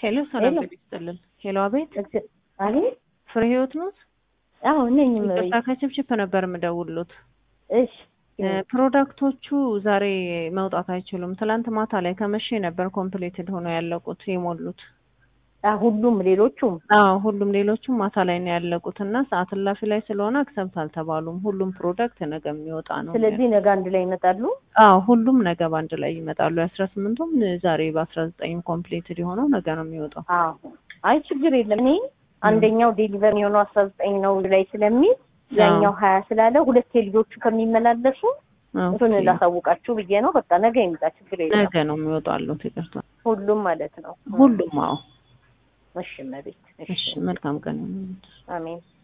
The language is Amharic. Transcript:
ሄሎ ሰላም ሄሎ። ጤና ይስጥልን። ሄሎ አቤት፣ እግዚ- አቤት ፍሬ ህይወት ኖት? አዎ ነኝ ይቅርታ እመቤት። ከችፕችፕ ነበር የምደውልሎት። እሺ እ፣ ፕሮዳክቶቹ ዛሬ መውጣት አይችሉም። ትላንት ማታ ላይ ከመቼ ነበር ኮምፕሌትድ ሆነው ያለቁት የሞሉት። አ ሁሉም ሌሎቹም አዎ ሁሉም ሌሎቹም ማታ ላይ ነው ያለቁት እና ሰዓት እላፊ ላይ ስለሆነ አክሰብት አልተባሉም። ሁሉም ፕሮዳክት ነገ የሚወጣ ነው። ስለዚህ ነገ አንድ ላይ ይመጣሉ። አዎ ሁሉም ነገ በአንድ ላይ ይመጣሉ። የአስራ ስምንቱም ዛሬ በአስራ ዘጠኝም ኮምፕሌትድ የሆነው ነገ ነው የሚወጣው። አዎ አይ ችግር የለም። እኔ አንደኛው ዴሊቨር የሆነው አስራ ዘጠኝ ነው ላይ ስለሚል ያኛው ሀያ ስላለ ሁለት ልጆቹ ከሚመላለሱ እሱን ኦኬ። ላሳውቃችሁ ብዬ ነው። በቃ ነገ ይምጣ፣ ችግር የለም። ነገ ነው የሚወጣሉት። ይቅርታ ሁሉም ማለት ነው። ሁሉም። አዎ እሺ እመቤት። እሺ፣ መልካም ቀን ይሁንልዎት። አሜን።